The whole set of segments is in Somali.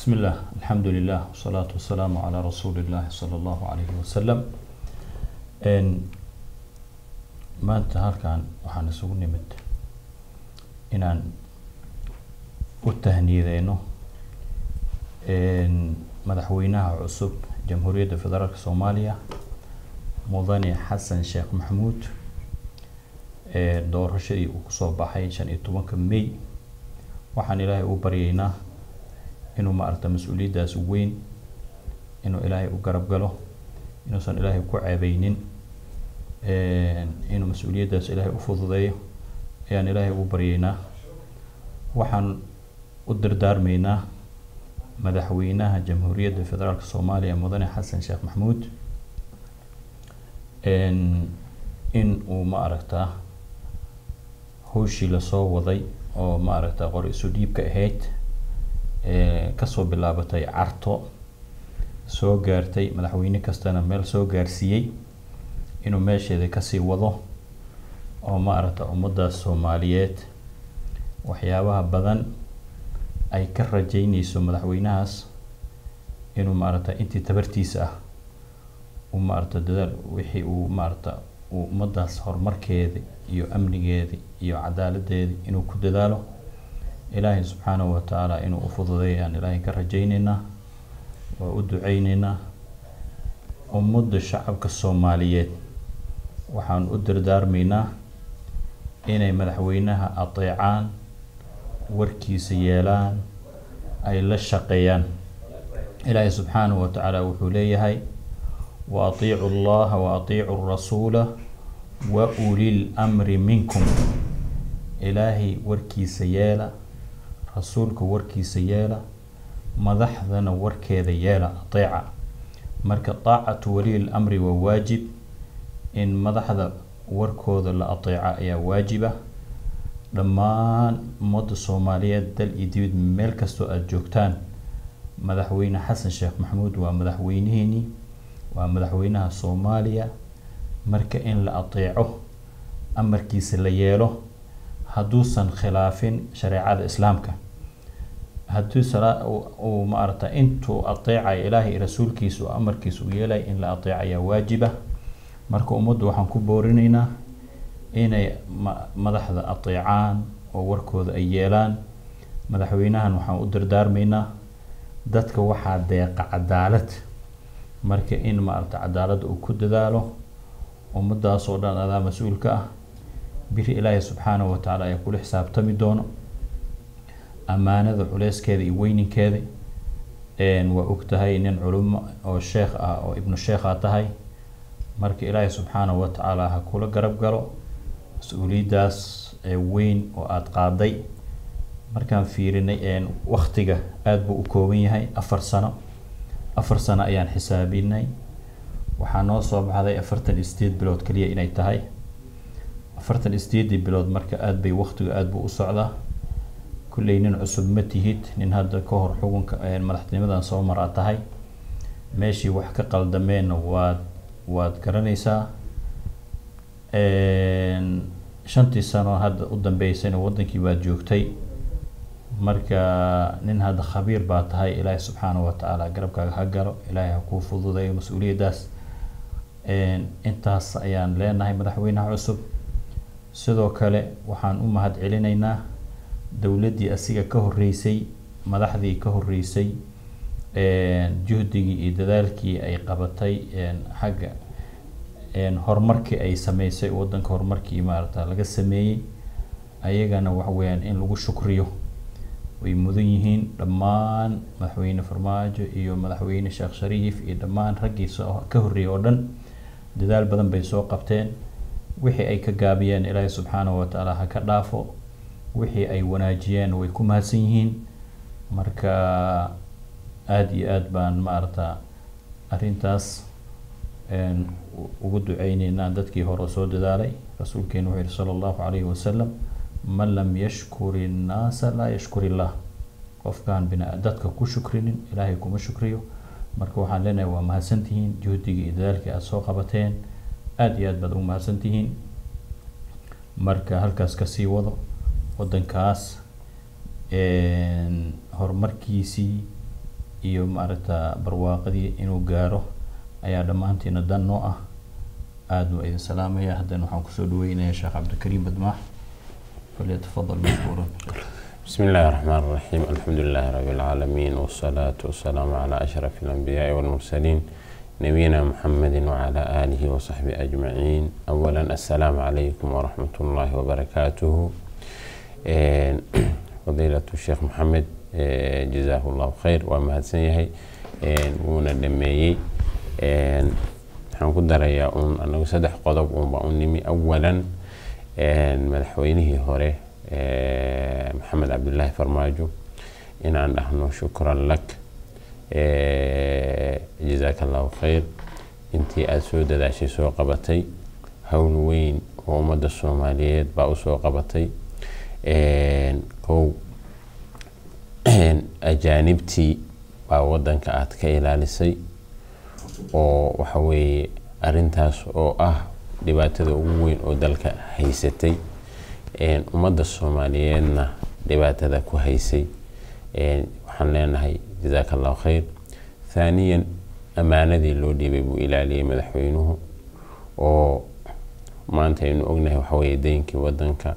بسم الله الحمد لله والصلاة والسلام على رسول الله صلى الله عليه وسلم n maanta halkan waxaan isugu nimid inaan u tahniideyno madaxweynaha cusub jamhuuriyadda federaalk soomaaliya mudane xasan sheekh maxamuud doorashadii uu kusoo baxay shan iyo tobanka may waxaan ilaahay u baryeynaa inuu maaragta mas-uuliyaddaas weyn inuu ilaahay u garab galo inuusan ilaahay ku ceebeynin inuu mas-uuliyaddaas ilaahay u fududeeyo ayaan ilaahay ugu baryeynaa waxaan u dardaarmeynaa madaxweynaha jamhuuriyadda federaalk soomaaliya mudane xasan sheekh maxamuud in uu ma aragtaa howshii lasoo waday oo ma aragta qor isu dhiibka ahayd kasoo bilaabatay carto soo gaartay madaxweyne kastana meel soo gaarsiiyey inuu meesheeda kasii wado oo ma aragta ummaddaas soomaaliyeed waxyaabaha badan ay ka rajeyneyso madaxweynahaas inuu maaragta intii tabartiisa ah uu maaragta dadaal wixii uu maaragta uu ummaddaas horumarkeeda iyo amnigeeda iyo cadaaladeeda inuu ku dadaalo ilaahay subxaanahu watacaala inuu u fududeeyo aan ilaahay ka rajeyneynaa waa u duceyneynaa ummadda shacabka soomaaliyeed waxaan u dardaarmeynaa inay madaxweynaha ateecaan warkiisa yeelaan ay la shaqeeyaan ilaahay subxaanahu watacaala wuxuu leeyahay wa atiicu allaha wa atiicu rasuula wa ulil amri minkum ilaahay warkiisa yeela rasuulka warkiisa yeela madaxdana warkeeda yeela ateeca marka taacatu waliyil amri waa waajib in madaxda warkooda la ateeca ayaa waajiba dhammaan ummadda soomaaliyeed dal iyo dibid meel kastoo aada joogtaan madaxweyne xasan sheekh maxamuud waa madaxweynihiini waa madaxweynaha soomaaliya marka in la ateeco amarkiisa la yeelo hadduusan khilaafin shareecada islaamka haddii sala uu maaragta intuu ateecayo ilaahay iyo rasuulkiisa oo amarkiisa u yeelaya in la ateeco ayaa waajiba marka ummaddu waxaan ku boorineynaa inay ma madaxda ateecaan oo warkooda ay yeelaan madaxweynahan waxaan u dardaarmeynaa dadka waxaa deeqa cadaalad marka in maaragta cadaaladda uu ku dadaalo ummaddaas oo dhan adaa mas-uulka ah biri ilaahay subxaanahu watacaala ayaa kula xisaabtami doono ammaanada culeyskeeda iyo weyninkeeda waa og tahay nin culimo oo sheekh ah oo ibnu sheekha tahay marka ilaahay subxaanahu watacaala ha kula garab galo mas-uuliyaddaas weyn oo aada qaaday markaan fiirinay waktiga aada buu u kooban yahay afar sano afar sano ayaan xisaabinay waxaa noo soo baxday afartan iyo sideed bilood keliya inay tahay afartan iyo sideedii bilood marka aada bay waktiga aada buu u socdaa kulley nin cusub ma tihid nin hadda ka hor xukunka madaxtinimadan soo maraa tahay meeshii wax ka qaldameenna waad waad garanaysaa shantii sano hadda u dambeysayna wadankii baad joogtay marka nin hadda khabiir baa tahay ilaahay subxaanahu watacaala garabkaaga ha galo ilaahay ha kuu fududeeyo mas-uuliyaddaas intaas ayaan leenahay madaxweynaha cusub sidoo kale waxaan u mahad celinaynaa dowladdii asiga ka horeysay madaxdii ka horeysay juhdigii iyo dadaalkii ay qabatay xagga horumarkii ay sameysay wadanka horumarkii maarata laga sameeyey ayagana waxa weeyaan in lagu shukriyo way mudan yihiin dhammaan madaxweyne farmaajo iyo madaxweyne sheekh shariif iyo dhammaan raggii soo ka horreeyay oo dhan dadaal badan bay soo qabteen wixii ay ka gaabiyeen ilaahay subxaanahu watacaala ha ka dhaafo wixii ay wanaajiyeen way ku mahadsan yihiin marka aada iyo aada baan maarata arrintaas ugu duceyneynaa dadkii hore soo dadaalay rasuulkeenu wuxuu yihi sala allahu calayhi wasalam man lam yashkur innaasa laa yashkur illah qofkaan bina dadka ku shukrinin ilaahay kuma shukriyo marka waxaan leenahay waa mahadsantihiin juhdigii iyo dadaalkii aada soo qabateen aada iyo aad baad ugu mahadsantihiin marka halkaas kasii wado wadankaas horumarkiisii iyo maaragta barwaaqadii inuu gaaro ayaa dhammaantiina dan noo ah aada waa idin salaamaya haddana waxaan kusoo dhaweynayaa sheekh cabdikariim badmaax falyatafadal mashkuuran بسم الله الرحمن الرحيم الحمد لله رب العالمين والصلاة والسلام على أشرف الأنبياء والمرسلين نبينا محمد وعلى آله وصحبه أجمعين أولا السلام عليكم ورحمة الله وبركاته فضيلة الشيخ محمد جزاه الله خير وما هدسنيهي ونا دميي waxaan ku darayaa uun anagu saddex qodob uunba u nimi awalan madaxweynihii hore maxamed cabdilaahi farmaajo inaan dhahno shukran lak jazaaka allahu khayr intii aada soo dadaashay soo qabatay howl weyn oo ummadda soomaaliyeed baa usoo qabatay kow ajaanibtii baa wadanka aada ka ilaalisay oo waxa weeye arintaas oo ah dhibaatada ugu weyn oo dalka haysatay ummadda soomaaliyeedna dhibaatada ku haysay waxaan leenahay jazaaka allahu khayr thaaniyan ammaanadii loo dhiibay buu ilaaliyey madaxweynuhu oo maanta aynu ognahay waxaweye deynkii wadanka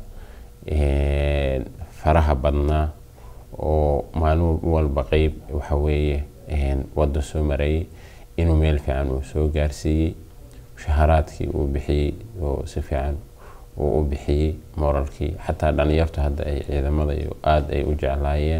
faraha badnaa oo maalin walba qeyb waxaweeye wadda soo marayay inuu meel fiican uu soo gaarsiiyey mushaharaadkii uu bixiyey oo si fiican uu u bixiyey moralkii xataa dhalinyartu hadda ay ciidamada aada ay u jeclaayeen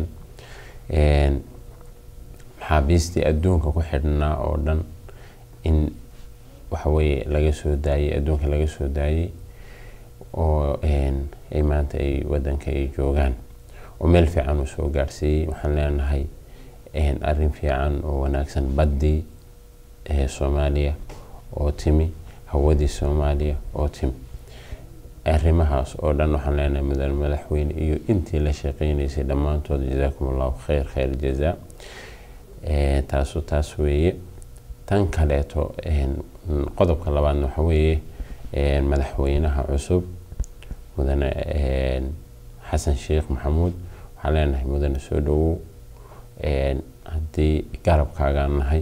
maxaabiistii adduunka ku xidhnaa oo dhan in waxaweye laga soo daayey adduunka laga soo daayey oo ay maanta ay wadanka ay joogaan oo meel fiican uu soo gaarsiiyey waxaan leenahay arrin fiican oo wanaagsan baddii soomaaliya oo timi hawadii soomaaliya oo timi arrimahaas oo dhan waxaan leenahay mudan madaxweyne iyo intii la shaqeynaysay dhammaantood jazaakum allahu khayr khayr jazaa taasu taas weeye tan kaleeto qodobka labaadna waxa weeye madaxweynaha cusub mudane xasan sheekh maxamuud waxaan leenahay mudane soo dhawow haddii garabkaagaan nahay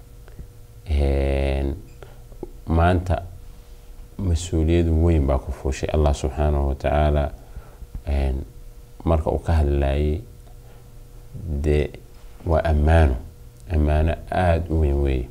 maanta mas-uuliyad weyn baa ku fuushay allah subxaanahu watacaala marka uu ka hadlayay dee waa ammaano ammaano aada u weyn weeye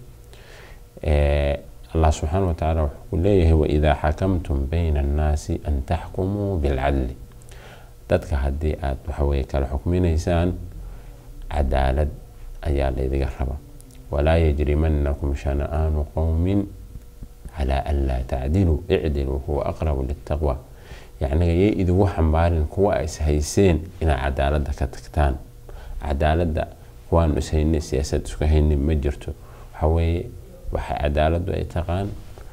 allah subxaana wa tacaala wuxuu ku leeyahay waidaa xakamtum bayna annaasi an taxkumuu bilcadli dadka haddii aada waxaweye kala xukminaysaan cadaalad ayaa laydiga raba walaa yajrimanakum shana'aanu qowmin calaa an laa tacdiluu icdiluu huwa aqrabu litaqwa yacniga yay idigu xambaarin kuwa is hayseen inaad cadaaladda ka tagtaan cadaaladda kuwaanu is hayne siyaasad isku haynin ma jirto waxaweeye waxay cadaaladdu ay taqaan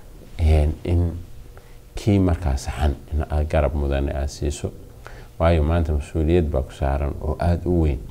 in kii markaa saxan in aad garab mudane aada siiso waayo maanta mas-uuliyad baa ku saaran oo aada u weyn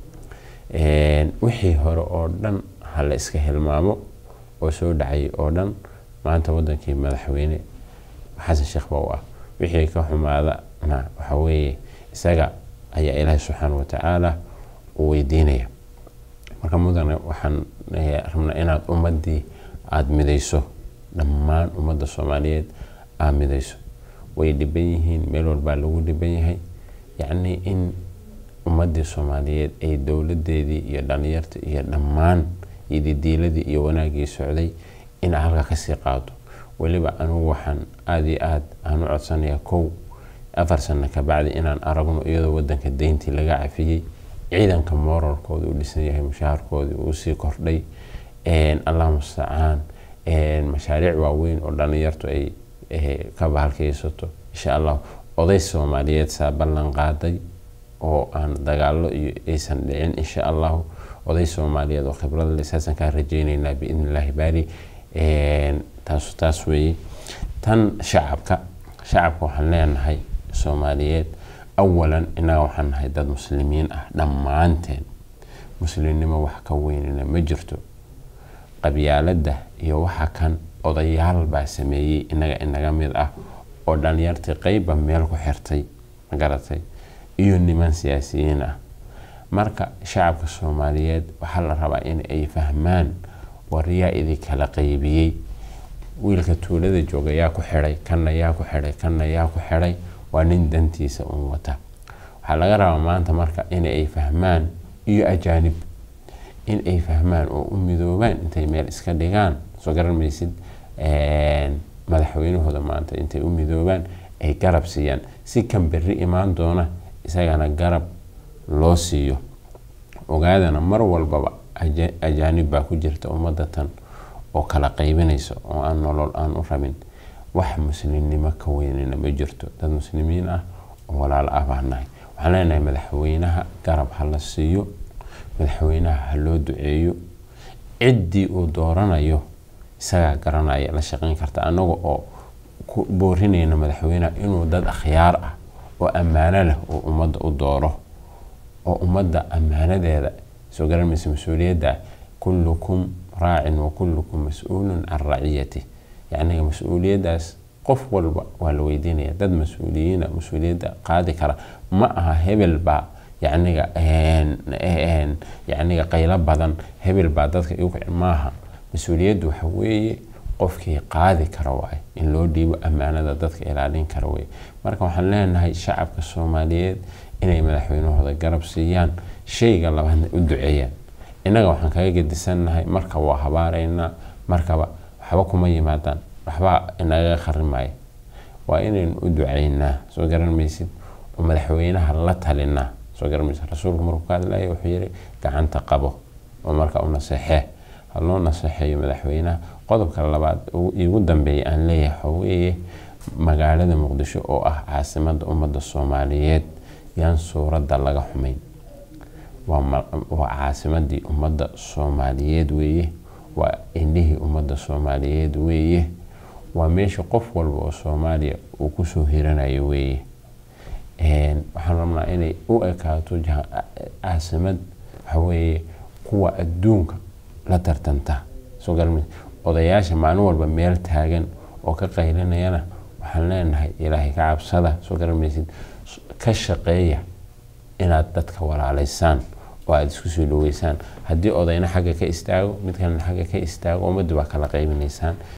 wixii hore oo dhan ha la iska hilmaamo oo soo dhacay oo dhan maanta wadankii madaxweyne xasan sheekh baa u ah wixii ka xumaadana waxa weeye isaga ayaa ilaahay subxaana wa tacaala u weydiinaya marka mudane waxaan rabnaa inaad ummaddii aada midayso dhammaan ummadda soomaaliyeed aad midayso way dhiban yihiin meel walbaa lagu dhiban yahay yacnii in ummaddii soomaaliyeed ay dowladeedii iyo dhalinyarta iyo dhammaan ididiiladii iyo wanaaggii socday in halka kasii qaado weliba anugu waxaan aada iyo aada aan u codsanayaa kow afar sano kabacdi inaan aragno iyadoo wadanka deyntii laga cafiyey ciidanka moralkooda u dhisan yahay mushaharkoodii uu sii kordhay allah mustacaan mashaariic waaweyn oo dhalinyartu ay ka bahalkaysato insha allah oday soomaaliyeed saa ballan qaaday oo aan dagaalo iyo aysan dhicin insha allahu oday soomaaliyeed oo khibrada lisaasan kaa rajeyneynaa biidn illaahi baari taas taas weeye tan shacabka shacabka waxaan leenahay soomaaliyeed awalan innaga waxaan nahay dad muslimiin ah dhammaanteen muslimnimo wax ka weynina ma jirto qabyaaladda iyo waxa kan odayaal baa sameeyey inaga inaga mid ah oo dhalinyartii qeybba meel ku xirtay magaratay iyo niman siyaasiyiin ah marka shacabka soomaaliyeed waxaa la rabaa in ay fahmaan waryaa idinkala qaybiyey wiilka tuulada jooga yaa ku xidhay kanna yaa ku xidhay kanna yaa ku xidhay waa nin dantiisa un wata waxaa laga rabaa maanta marka in ay fahmaan iyo ajaanib in ay fahmaan oo u midoobaan intay meel iska dhigaan soo garan maysid madaxweynahooda maanta intay u midoobaan ay garab siiyaan si kan berri imaan doona isagana garab loo siiyo ogaadana mar walbaba ajaanib baa ku jirta ummadda tan oo kala qaybinaysa oo aan nolol aan u rabin wax muslimnimo ka weynina ma jirto dad muslimiin ah oo walaalo ah baan nahay waxaan leenahay madaxweynaha garab ha la siiyo madaxweynaha ha loo duceeyo ciddii uu dooranayo isagaa garanaya la shaqayn karta annaga oo ku boorinayna madaxweynaha inuu dad akhyaar ah oo ammaano leh oo ummadda u dooro oo ummadda ammaanadeeda soo garanmaysa mas-uuliyadda kullukum raacin wa kullukum mas-uulun can raciyati yacniga mas-uuliyaddaas qof walba waa la weydiinaya dad mas-uuliyiina mas-uuliyadda qaadi kara ma aha hebel baa yacniga yacniga qaylo badan hebel baa dadka igu kici maaha mas-uuliyaddu waxa weeye qofkii qaadi kara waaye in loo dhiibo ammaanada dadka ilaalin kara weye marka waxaan leenahay shacabka soomaaliyeed inay madaxweynahooda garab siiyaan shayga labaadna u duceeyaan innaga waxaan kaga gedisannahay marka waa habaaraynaa markaba waxba kuma yimaadaan waxba inaga kharimaya waa inaynu u ducaynaa soo garan maysid oo madaxweynaha la talinaa soo garan maysid rasuulku markuu ka hadlaya wuxuu yidhi gacanta qabo oo marka u naseexee ha loo naseexeeyo madaxweynaha qodobka labaad igu dambeeya aan leeyahay waxa weeye magaalada muqdisho oo ah caasimadda ummadda soomaaliyeed yaan suuradda laga xumayn waa caasimadii ummadda soomaaliyeed weeye waa indhihii ummadda soomaaliyeed weeye waa meesha qof walba oo soomaaliya uu kusoo hiranayo weeye waxaan rabnaa inay u ekaato caasimad waxaweeye kuwa adduunka la tartanta soo garma odayaasha maalin walba meel taagan oo ka qaylinayana waxaan leenahay ilaahay ka cabsada soo garamaysid ka shaqeeya inaad dadka walaalaysaan oo aada isku soo dhaweysaan haddii odayna xagga ka istaago mid kalena xagga ka istaago ummaddu baa kala qaybinaysaan